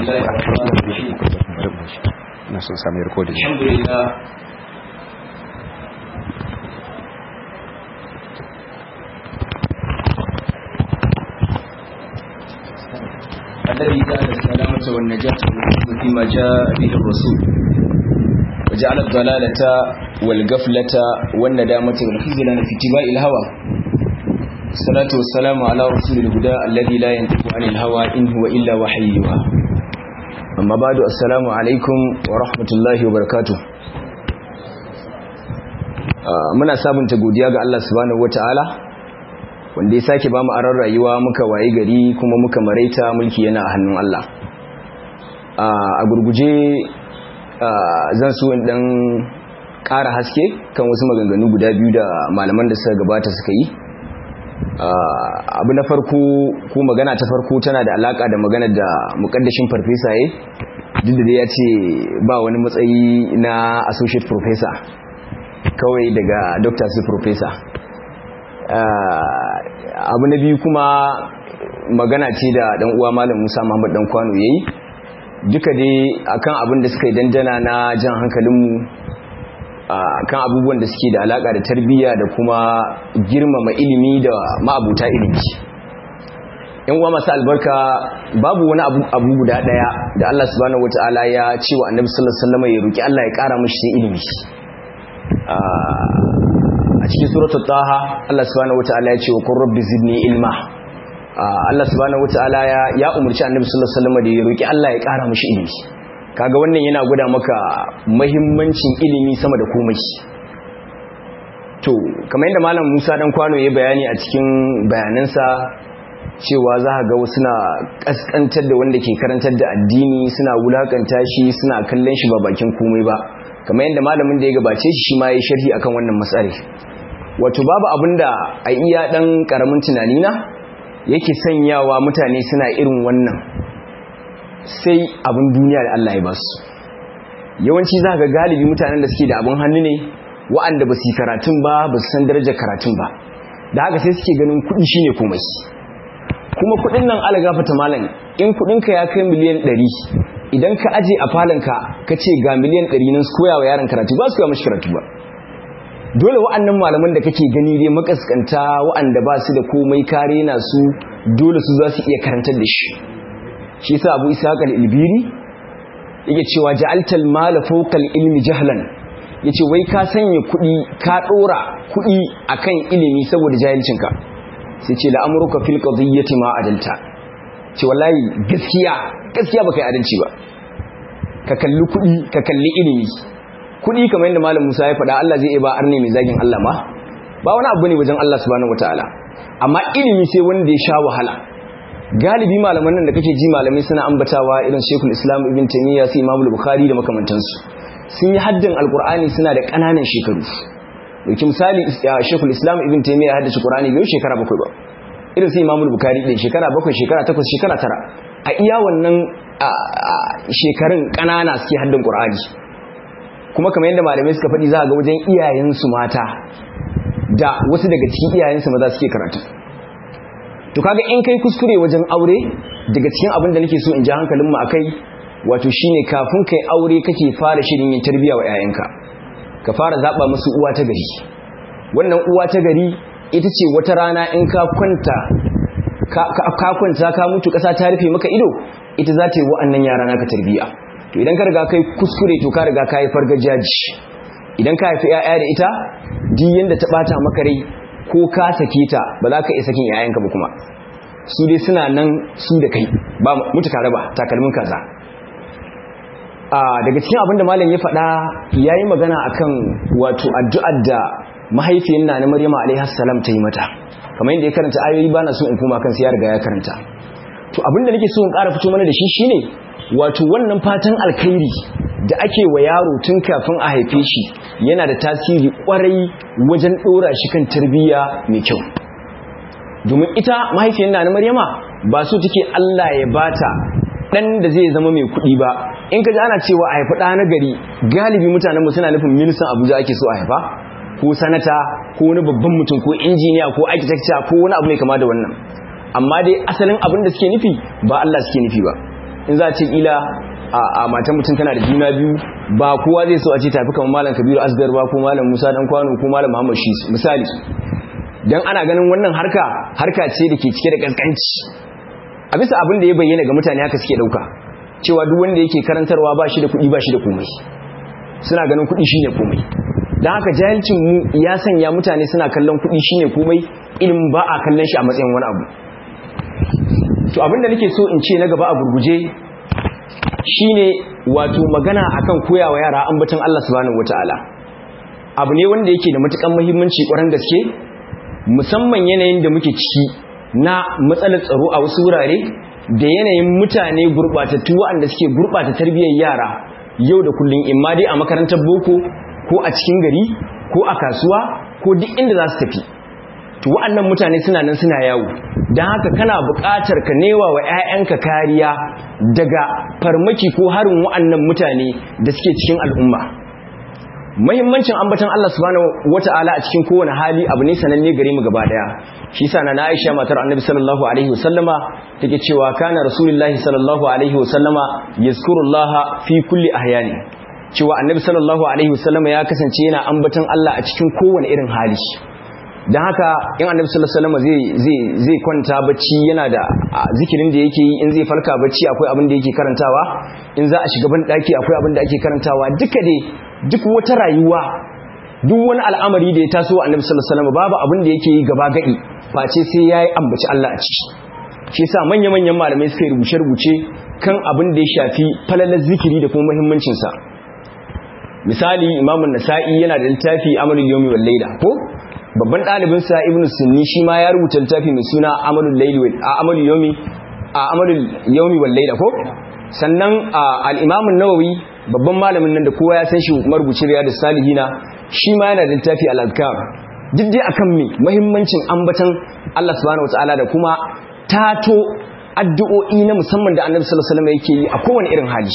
الله الرحمن الرحيم na son sami rikodin الحمد لله الذي جعل السلامة والنجاة والحكم فيما جاء به الرسول وجعل الضلالة والقفلة والندامة والخزلان في اتباع الهوى الصلاة والسلام على رسول الهدى الذي لا ينطق عن الهوى إن هو إلا وحي يوحى amma ba da assalamu alaikum wa rahmatullahi wa barakatu muna sabunta godiya ga Allah subhanahu wata'ala wanda ya sake ba mu aran rayuwa muka waye gari kuma muka maraita mulki yana a hannun Allah a gurguje zan so in dan ƙara haske kan wasu maganganu guda biyu da malaman da suka gabata suka yi abu na farko ko magana ta farko tana da alaka da magana da mukaddashin farfesa ya duk da ya ce ba wani matsayi na associate professor kawai daga doctor su professor abu na biyu kuma magana ce da dan uwa malam Musa Muhammad dan kwano yayi duka dai akan abin da suka yi dandana na jan hankalinmu kan abubuwan da suke da alaka da tarbiyya da kuma girmama ilimi da ma'abuta ilimi yan uwa masu albarka babu wani abu guda daya da Allah subhanahu wataala ya ce wa annabi sallallahu alaihi wasallam ya roki Allah ya kara mishi sai ilimi a cikin suratul taha Allah subhanahu wataala ya ce wa qur rabbi zidni ilma Allah subhanahu wataala ya ya umurci annabi sallallahu alaihi wasallam da ya roki Allah ya kara mishi ilimi kaga wannan yana gwada maka mahimmancin ilimi sama da komai to kamar yadda malam Musa dan kwano ya bayani a cikin bayanansa cewa za ga wasu na kaskantar da wanda ke karantar da addini suna wulakanta shi suna kallon shi ba bakin komai ba kamar yadda malamin da ya gabace shi shi ma ya sharhi akan wannan matsari wato babu abinda a iya dan karamin tunani na yake sanyawa mutane suna irin wannan sai abin duniya da Allah ya basu yawanci za ga galibi mutanen da suke da abin hannu ne wa'anda ba su yi karatun ba ba su san darajar karatun ba da haka sai suke ganin kuɗi shine komai kuma kuɗin nan algafata malam in kuɗinka ya kai miliyan ɗari idan ka aje a falonka ka ce ga miliyan ɗari nan su koya wa yaron karatu ba su koya mashi karatu ba dole wa'annan malaman da kake gani dai makaskanta wa'anda ba su da komai kare na su dole su za su iya karantar da shi shi sa abu isa al-ilbiri yake cewa ja'altal mala fawqal ilmi jahlan yace wai ka sanya kuɗi ka ɗora kuɗi akan ilimi saboda jahilcinka sai ce la'amruka fil qadiyyati ma adalta ce wallahi gaskiya gaskiya baka yi adalci ba ka kalli kuɗi ka kalli ilimi kuɗi kamar yadda malam Musa ya faɗa Allah zai iya ba arne mai zagin Allah ma ba wani abu ne wajen Allah subhanahu wataala amma ilimi sai wanda ya sha wahala galibi malaman nan da kake ji malamai suna ambatawa irin Sheikhul Islam Ibn Taymiyyah sai Imam Bukhari da makamantansu sun yi haddin Alkur'ani suna da ƙananan shekaru dauki misali Sheikhul Islam Ibn Taymiyyah haddace Qur'ani bai shekara bakwai ba irin sai Imam Bukhari din shekara bakwai shekara takwas shekara tara a iya wannan shekarun ƙanana suke haddin Qur'ani kuma kamar yadda malamai suka faɗi za ga wajen iyayensu mata da wasu daga cikin iyayensu maza suke karatu to kaga in kai kuskure wajen aure daga cikin abin da nake so in ji hankalin mu akai wato shine kafin kai aure kake fara shirin yin tarbiya wa yayanka ka fara zaba musu uwa ta gari wannan uwa ta gari ita ce wata rana in ka kwanta ka kwanta ka mutu kasa ta rufe maka ido ita za ta yi wa'annan yara naka tarbiya to idan ka riga kai kuskure to ka riga ka yi fargajaji idan ka haifi 'ya'ya da ita duk yanda ta bata maka rai ko ka sake ta ba za ka iya sakin yayanka ba kuma su dai suna nan su da kai ba mutu tare ba takalmin kaza a daga cikin abin da malam ya faɗa ya yi magana akan wato addu'ar da mahaifiyar na na maryama alaihi salam ta yi mata kamar yadda ya karanta ayoyi ba na so in koma kan ya riga ya karanta to abin da nake so in ƙara fito mana da shi shine wato wannan fatan alkhairi da ake wa yaro tun kafin a haife shi yana da tasiri kwarai wajen ɗora shi kan tarbiyya mai kyau domin ita mahaifiyar na maryama ba so take Allah ya bata dan da zai zama mai kuɗi ba in ka ji ana cewa a haifi ɗa na gari galibi mutanen suna nufin ministan abuja ake so a haifa ko sanata ko wani babban mutum ko injiniya ko architecture ko wani abu mai kama da wannan amma dai asalin abin da suke nufi ba Allah suke nufi ba in za a ce kila a matan mutum tana da juna biyu ba kowa zai so a ce tafi kamar malam kabiru asgar ba ko malam musa dan kwano ko malam muhammad shi misali dan ana ganin wannan harka harka ce da ke cike da kaskanci a bisa abin da ya bayyana ga mutane haka suke dauka cewa duk wanda yake karantarwa ba shi da kuɗi ba shi da komai suna ganin kuɗi shine komai don haka jahilcin mu ya sanya mutane suna kallon kuɗi shine komai ilimin ba a kallon shi a matsayin wani abu to abinda nake so in ce na gaba a gurguje shine wato magana akan koyawa yara ambaton Allah subhanahu wataala abu ne wanda yake da matukan muhimmanci ƙwarar gaske musamman yanayin da muke ciki na matsalar tsaro a wasu wurare da yanayin mutane gurbatattu waɗanda suke gurbata tarbiyyar yara yau da kullum imma dai a makarantar boko ko a cikin gari ko a kasuwa ko duk inda za su tafi to wa'annan mutane suna nan suna yawo don haka kana buƙatar ka newa wa 'ya'yanka kariya daga farmaki ko harin wa'annan mutane da suke cikin al'umma muhimmancin ambatan Allah subhanahu wata'ala a cikin kowane hali abu ne sananne gare mu gaba daya shi yasa na Aisha matar Annabi sallallahu alaihi wasallama take cewa kana rasulullahi sallallahu alaihi wasallama yazkurullaha fi kulli ahyani cewa Annabi sallallahu alaihi wasallama ya kasance yana ambatan Allah a cikin kowane irin hali dan haka in Annabi sallallahu alaihi wasallama zai zai zai kwanta bacci yana da zikirin da yake yi in zai falka bacci akwai abin da yake karantawa in za a shiga ban daki akwai abin da ake karantawa duka dai duk wata rayuwa duk wani al'amari da ya taso wa annabi sallallahu alaihi wasallam babu abin da yake yi gaba gadi face sai yayi ambaci Allah a ciki shi yasa manya-manyan malamai suka rubuce rubuce kan abin da ya shafi falalar zikiri da kuma muhimmancin sa misali imamu nasa'i yana da littafi amalul yawmi wal layla ko babban dalibin sa ibnu sunni shi ma ya rubuta littafi mai suna amalul layli wal amalul yawmi amalul yawmi wal layla ko sannan al-imam an-nawawi babban malamin nan da kowa ya san shi marubuci riyadus salihina shi ma yana da littafi al-azkar duk dai akan me muhimmancin ambatan Allah subhanahu wataala da kuma tato addu'o'i na musamman da Annabi sallallahu alaihi wasallam yake yi a kowane irin hali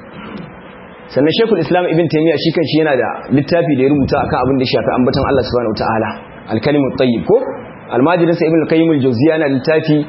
sannan Sheikhul Islam Ibn Taymiyyah shi kanshi yana da littafi da ya rubuta akan abin da ya shafi ambatan Allah subhanahu wataala al-kalimut tayyib ko al-majlis Ibn al-Qayyim al-Jawziyya yana littafi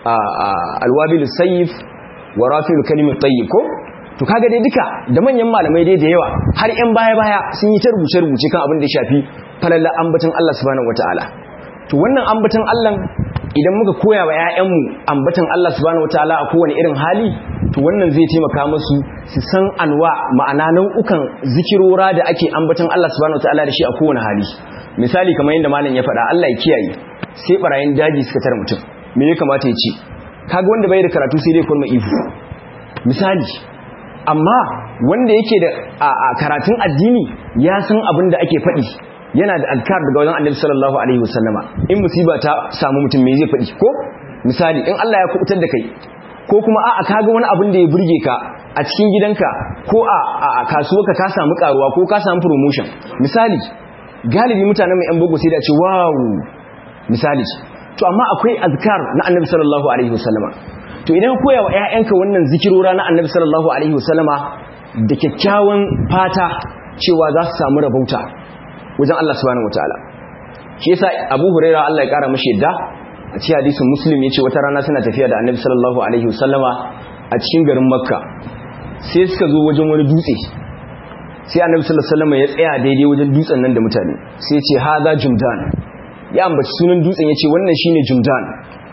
al-wabil sayyif wa rafi'ul kalimut tayyib ko to kaga dai duka da manyan malamai dai da yawa har yan baya baya sun yi ta rubuce rubuce kan abin da ya shafi falalla ambatan Allah subhanahu wataala to wannan ambatan Allah idan muka koya wa ƴaƴanmu ambatan Allah subhanahu wataala a kowane irin hali to wannan zai taimaka musu su san anwa ma'ana nau'ukan zikirora da ake ambatan Allah subhanahu wataala da shi a kowane hali misali kamar yadda malam ya faɗa Allah ya kiyaye sai barayin daji suka tare mutum me ya kamata ya ce kaga wanda bai da karatu sai dai kurma ihu misali amma wanda yake da a karatun addini ya san abin da ake faɗi yana da alkar daga wajen annabi sallallahu alaihi wasallama in musiba ta samu mutum me zai faɗi ko misali in Allah ya kubutar da kai ko kuma a'a kaga wani abin da ya burge ka a cikin gidanka ko a kasuwarka ka samu karuwa ko ka samu promotion misali galibi mutanen mai yan bugu sai da ce wow misali to amma akwai azkar na annabi sallallahu alaihi wasallama to idan koya wa ƴaƴanka wannan zikirora na annabi sallallahu alaihi wasallama da kyakkyawan fata cewa za su samu rabauta wajen Allah subhanahu wataala shi yasa Abu Huraira Allah ya kara mashi yadda a cikin hadisin Muslim yace wata rana suna tafiya da annabi sallallahu alaihi wasallama a cikin garin Makka sai suka zo wajen wani dutse sai annabi sallallahu alaihi wasallama ya tsaya daidai wajen dutsen nan da mutane sai ya ce hada jumdan ya ambaci sunan dutsen ya ce wannan shine jumdan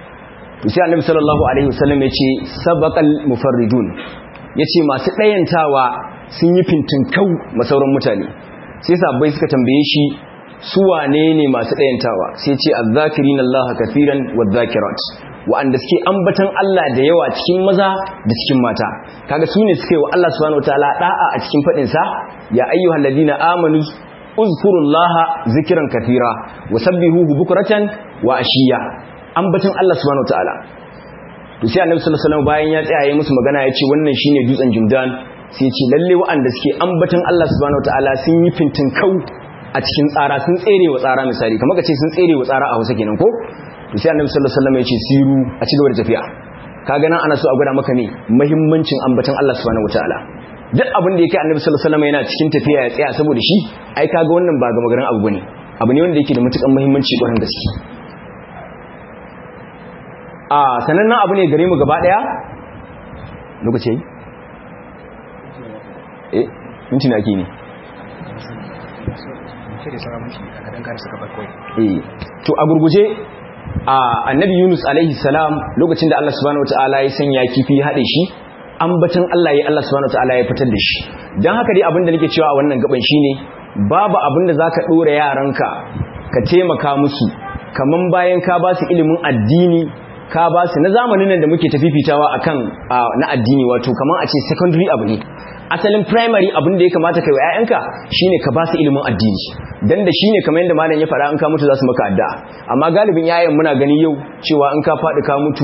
sai annabi sallallahu alaihi wasallam ya ce sabaqal mufarridun ya ce masu ɗayantawa sun yi fintinkau masauran mutane sai sabbai suka tambaye shi su wane ne masu ɗayantawa sai ce azzakirin Allah kafiran wadzakirat wa'anda suke ambatan Allah da yawa cikin maza da cikin mata kaga su ne suka yi wa Allah subhanahu wataala da'a a cikin fadin sa ya ayyuhal ladina amanu uzkurullaha zikran kathira wasabbihuhu bukratan wa ashiya ambatan Allah subhanahu wataala to sai annabi sallallahu alaihi wasallam bayan ya tsaya yayin musu magana ya ce wannan shine dutsen Jumdan sai ya ce lalle wa'anda suke ambatan Allah subhanahu wataala sun yi fintin kau a cikin tsara sun tsere wa tsara misali kamar ka ce sun tsere wa tsara a Hausa kenan ko to sai annabi sallallahu alaihi wasallam ya ce siru a ci gaba da tafiya kaga nan ana so a gwada maka ne muhimmancin ambatan Allah subhanahu wataala duk abin da yake annabi sallallahu alaihi wasallam yana cikin tafiya ya tsaya saboda shi ai kaga wannan ba ga magaran abu bane abu ne wanda yake da matukan muhimmanci ƙwarin gaske a sanannen abu ne gare mu gaba daya lokaci eh minti na ke ne eh to a gurguje a annabi Yunus alaihi salam lokacin da Allah subhanahu wataala ya sanya kifi ya hade shi ambatan Allah ya Allah subhanahu wataala ya fitar da shi dan haka dai abin da nake cewa a wannan gaban shine babu abin da zaka dora yaranka ka taimaka musu kaman bayan ka ba su ilimin addini ka ba su na zamanin nan da muke tafifitawa akan na addini wato kaman a ce secondary abu ne asalin primary abin da ya kamata kai wa ƴaƴanka shine ka ba su ilimin addini dan da shine kamar yadda malam ya fara an ka mutu za su maka addu'a amma galibin yayan muna gani yau cewa in ka faɗi ka mutu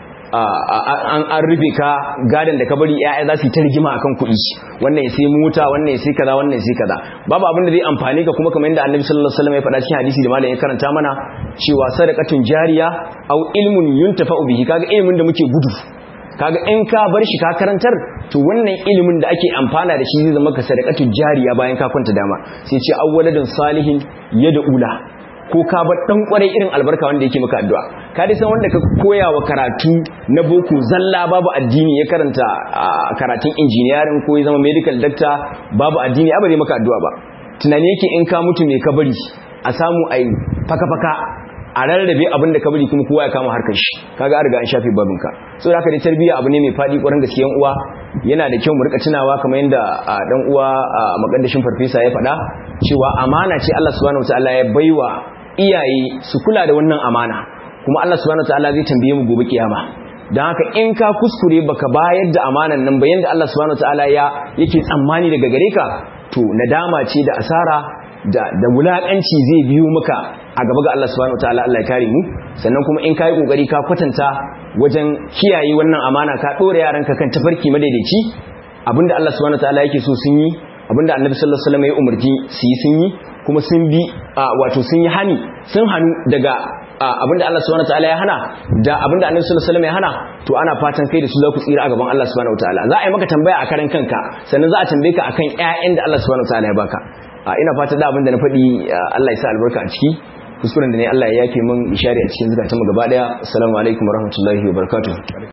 an an rufe ka gadan da ka bari ƴaƴa za su yi ta rigima akan kuɗi wannan ya sai mota wannan ya sai kaza wannan ya sai kaza babu abin da zai amfane ka kuma kamar yadda annabi sallallahu alaihi wasallam ya faɗa cikin hadisi da malam ya karanta mana cewa sadaqatun jariya aw ilmun yuntafa'u bihi kaga ilimin da muke gudu kaga in ka bar shi ka karantar to wannan ilimin da ake amfana da shi zai zama ka sadaqatu jariya bayan ka kwanta dama sai ce awwaladun salihin ula ko ka bar dan kwarai irin albarka wanda yake maka addu'a ka dai san wanda ka koya wa karatu na boko zalla babu addini ya karanta karatun engineering ko ya zama medical doctor babu addini ba zai maka addu'a ba tunani yake in ka mutu ne ka bari a samu ai faka faka a rarrabe abin da ka bari kuma kowa ya kama harkar shi kaga an riga an shafe babinka so da haka dai tarbiyya abu ne mai fadi ƙwarin gaskiyan uwa yana da kyau mu rika tunawa kamar yadda dan uwa makaddashin farfesa ya faɗa cewa amana ce Allah subhanahu wataala ya baiwa iyaye su kula da wannan amana kuma Allah subhanahu wataala zai tambaye mu gobe kiyama dan haka in ka kuskure baka bayar da amanan nan ba yanda Allah subhanahu wataala ya yake tsammani daga gare ka to nadama ce da asara da da wulakanci zai biyo maka a gaba ga Allah subhanahu wataala Allah ya kare mu sannan kuma in kai kokari ka kwatanta wajen kiyaye wannan amana ka dore yaranka kan tafarki madaidaici abinda Allah subhanahu wataala yake so sun yi abinda Annabi sallallahu alaihi wasallam ya umarci su yi sun yi kuma sun bi wato sun yi hani sun hanu daga abinda Allah subhanahu wataala ya hana da abinda Annabi sallallahu alaihi wasallam ya hana to ana fatan kai da su za ku tsira a gaban Allah subhanahu wataala za a yi maka tambaya a karan kanka sannan za a tambaye ka akan ƴaƴan da Allah subhanahu wataala ya baka ina fata da abinda na faɗi Allah ya sa albarka a ciki kuskuren da ne Allah ya yafe min ishari a cikin zukatanmu gaba daya assalamu alaikum warahmatullahi wabarakatuh